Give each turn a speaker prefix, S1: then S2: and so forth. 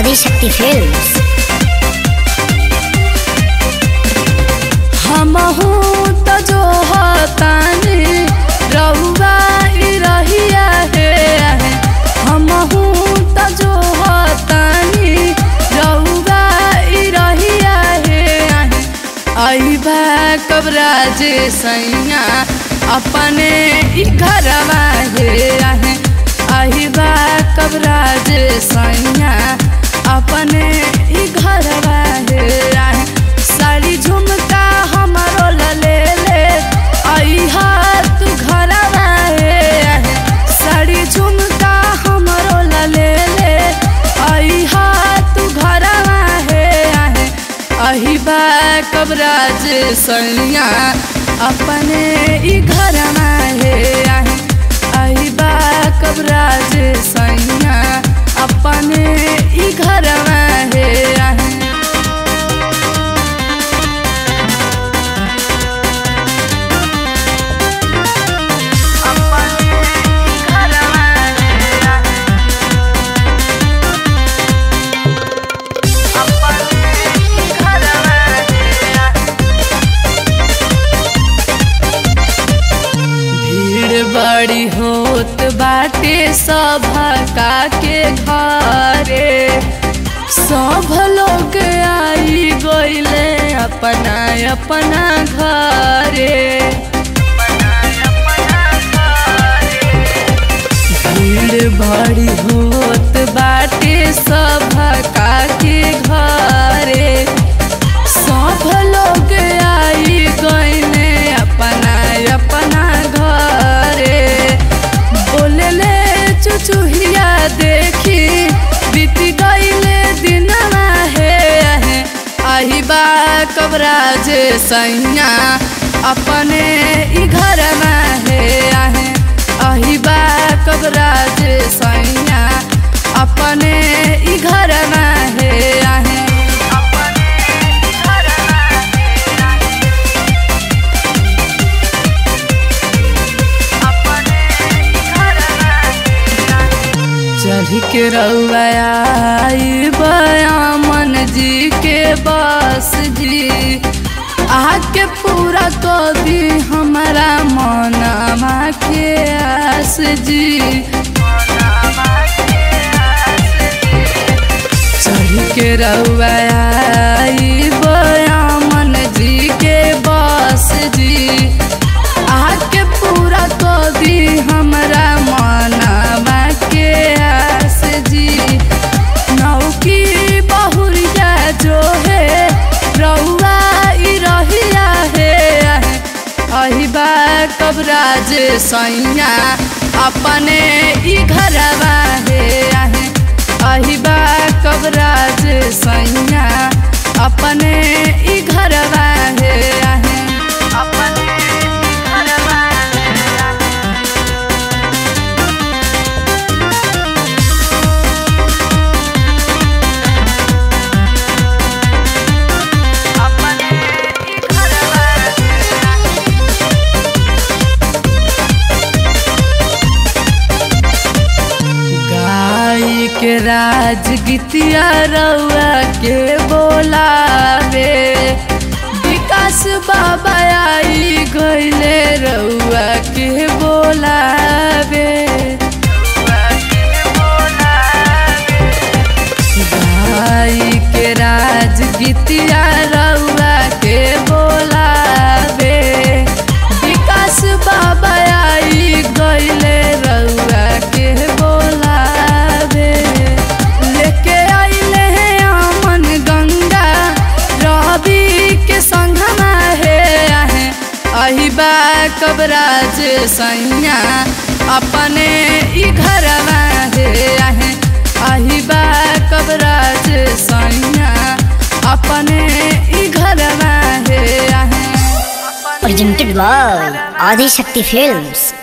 S1: Adishakti films
S2: हमहू त जो हतानी रउआ ई रहिया हे हमहू त जो हतानी रउआ ई रहिया हे अइबा कबरा जे सैया अपने ई घरवा हे अहिबा कबरा जे सैया अपने ई घरवा हे साड़ी झुमका हमरो ले ले अइहा तू घरवा हे साड़ी झुमका हमरो ले ले अइहा तू घरवा हे अहिबा कबराज सैया अपने ई घरवा हे अहिबा कबराज सैया अपने ई घरवा हे भीड़ बड़ी होत बाटे सभा का के घरे सब लोग आई गइले अपना अपना घरे भीड़ बड़ी होत बाटे सभा का के घरे सब लोग आई गइले अपना अपना घरे बोलले चुचुहिया देखी बीत गइले दिनवा हे अहिबा कबराज सैया अपने ई घरवा हे अहिबा कबराज सैया अपने ई घरवा हे चढ़ के रउआई बयामन जी के बस जी आके पूरा कर दी हमारा मनमा के आस जी चढ़ के रउआई बयामन जी के बस जी आके पूरा कर दी हमारा मनवा के आस जी नौकी बहुरिया जो है रउआ ई रहिया है अहिबा कबराज सैया अपने ई घरवा है अहिबा कबराज सैया अपने ई घरवा है अपने ई घरवा गाई के राज गीतिया रउआ के बोलावे विकास बाबा आई गइले रउआ के बोलावे गाई के राज गीतिया रउआ के बोलावे विकास बाबा आई गइले रउआ के बोलावे लेके आइले हैं अमन गंगा रवि के संगमा हे अहिबा कबराज सैया अपने ई घरवा हे अहिबा कबराज सैया अपने ई घरवा हे
S1: presented by आदिशक्ति फिल्म्स